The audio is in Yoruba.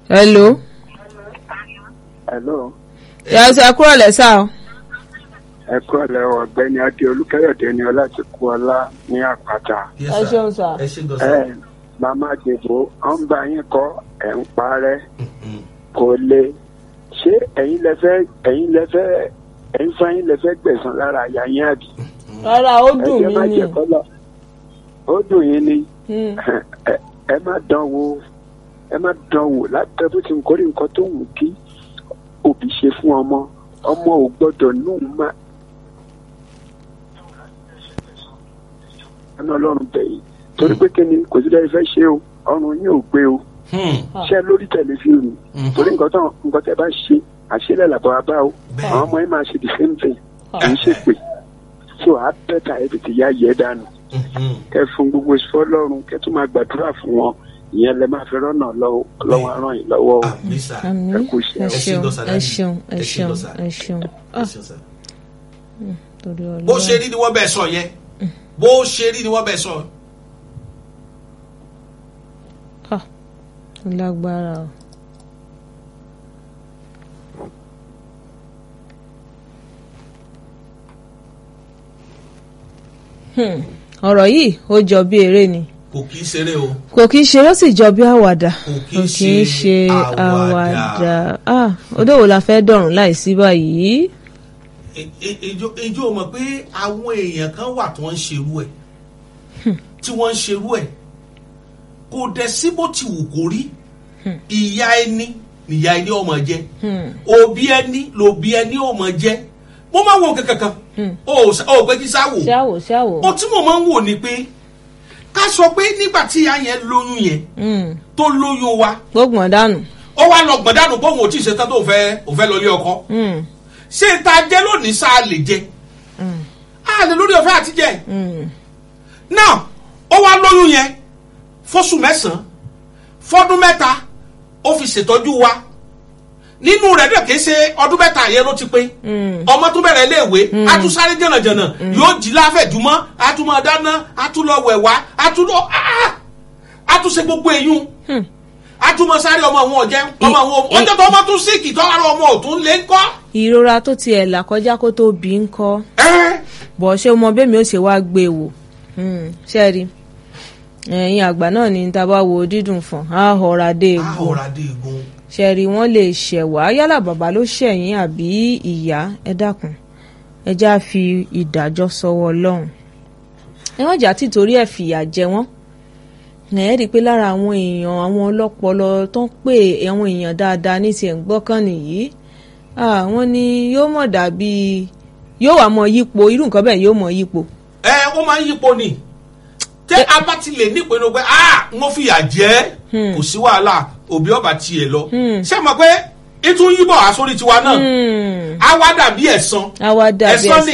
hello. hello yàtọ̀ ẹ kúrò lẹ́sà o. ẹ kúrò lẹ́wọ̀ ọ̀gbẹ́ni adé olúkẹ́yọ̀dé ni ọlá ti kú ọlá ní àpáta. Yes, ẹ sir. ṣeun sà. ẹ ṣe gan ẹ sa. màmá dìbò ọ ń bá yín kọ ẹ̀ ń parẹ́ Mhm. kò le ṣé ẹ̀yin lẹ fẹ́ ẹ̀yin lẹ fẹ́ ẹ̀yin fún ẹ̀yin lẹ fẹ́ gbẹ̀san lára àyà yín àbí. rárá ó ẹ dùn jẹ́ má mí ni. jẹ́ kọ́lọ̀ ó dùn yín ni Hmm. ẹ ẹ má dán wò ẹ má dán wò látọ̀ bó ti ń kórè nǹkan tó wù kí òbí ṣe fún ọmọ ọmọ ò gbọ́dọ̀ nù má. ẹnu ọlọ́run bẹ̀yìn torí pé kí ni kò sí lẹ́yìn fẹ́ ṣe o ọrùn yín ò gbé o Hmm. ṣe lórí tẹlifíìmù Mhm. torí nǹkan tó nǹkan tẹ bá ṣe àṣẹlẹ̀ làbọ̀ abá o Bẹ́ẹ̀. àwọn ọmọ yín máa ṣe the same thing kì í ṣe pé so a bẹ́tà ẹ tètè yá yẹ dànù Mhm. kẹ fún gbogbo fọlọ́run kẹ tún máa gbàdúrà fún wọn ìyẹn lẹ máa fi rọ́nà lọ́wọ́ lọ́wọ́ ràn yín lọ́wọ́ o. àmì sà. àmì ẹ kú iṣẹ́ ẹ o. ṣeun Ẹ ṣé ẹ ṣeun ẹ ẹ ṣé ṣeun lọ́sà. ẹ ṣeun. ẹ Ah, ṣeun sà. torí Ọlọ́run. bó ṣe rí ni wọ́n bẹ̀ sọ yẹn bó ṣe rí ni wọ́n bẹ̀ sọ. Ah, ó lágbára o. Hmm, ọ̀rọ̀ yìí ó jọ bí eré ni kò kì í ṣeré o. kò kí ń ṣe ó sì jọ bí àwàdà Kò kí kò ń kí ń ṣe ṣe àwàdà. àwàdà Ah, odòwò la fẹ́ dọ̀rùn láìsí báyìí. E- e- ejò ejò mọ̀ pé àwọn èèyàn kan wà tí wọ́n ń ṣerú ẹ̀ tí wọ́n ń ṣerú ẹ̀ kò dẹ̀ sí bó ti wù kó rí ìyá ẹni nìyá ẹni ọmọ jẹ Hmm, òbí ẹni lòbí ẹni ọmọ jẹ mo máa ń wo kankan o ò pé kí sá wò ṣáwò ṣáwò. ohun tí mo máa ń wò ni pé ká sọ pé nígbà tí ìyá yẹn lóyún yẹn Hmm, tó lóyún wa gbógun ọ̀dánù. ó wá lọ gbọ̀dánù bóun ò tí ì ṣetán tó fẹ́ ò fẹ́ lọ ilé ọkọ Hmm, ṣé ta jẹ́ lónìí sáà lè jẹ hmm, a lè lórí ọ̀fẹ́ àti jẹ hmm. náà ó wá lóyún yẹn fóṣù mẹ́sàn-án fọ́dún mẹ́ta ó fi ṣètọ́jú wa nínú rẹ̀ dẹ̀ kìí ṣe ọdún mẹ́ta yẹn ló ti pé Mm. ọmọ tó bẹ̀rẹ̀ iléèwé á tún sáré jẹ̀nàjẹ̀nà yóò jí láfẹ̀júmọ́ á tún máa dáná á tún lọ wẹ̀ wá á tún lọ ah! á tún ṣe gbogbo èyún Hmm. á tún máa sáré ọmọ àwọn ọ̀jẹ́ ọmọ àwọn I- ọjọ́ tó ọmọ tún síkì tó ara ọmọ òtún lé ń kọ́ ìrora tó tiẹ̀ là kọjá kó tó bí ń kọ́ ẹ́ bọ̀ ṣé o mọ bẹ́ẹ̀ mi ó ṣe wá gbé e wò Hmm, ṣe rí ẹ̀yin àgbà náà ní tá a bá wo dídùn fún a họra dé á egbò ọ̀rá dé egun ṣe rí wọ́n lè ṣẹ̀wá yálà bàbá ló ṣẹ̀yìn àbí ìyá ẹ dákun ẹ já fi ìdájọ́ sọ́wọ́ ọlọ́run ẹ wọ́n jà títorí ẹ̀ fìyà jẹ wọ́n ẹ rí i pé lára àwọn èèyàn àwọn ọlọ́pọlọ tó ń pè àwọn èèyàn dáadáa ní tiẹ̀ ń gbọ́kàn nìyí àwọn ni yóò mọ̀ dàbí yóò wà mọ yípo irú nǹkan bẹ́ẹ̀ yóò mọ yípo ẹ ó máa ń yípo ni tẹ a bá ti lè ní ìpinnu pé ah mo fìyà jẹ kò sí wàhálà òbí ọba tiẹ̀ lọ ṣé mọ̀ pé ìtún yíbọ̀ àsórí tiwa náà Hmm, á wá dàbí ẹ̀san àwa dàbí ẹ̀san ni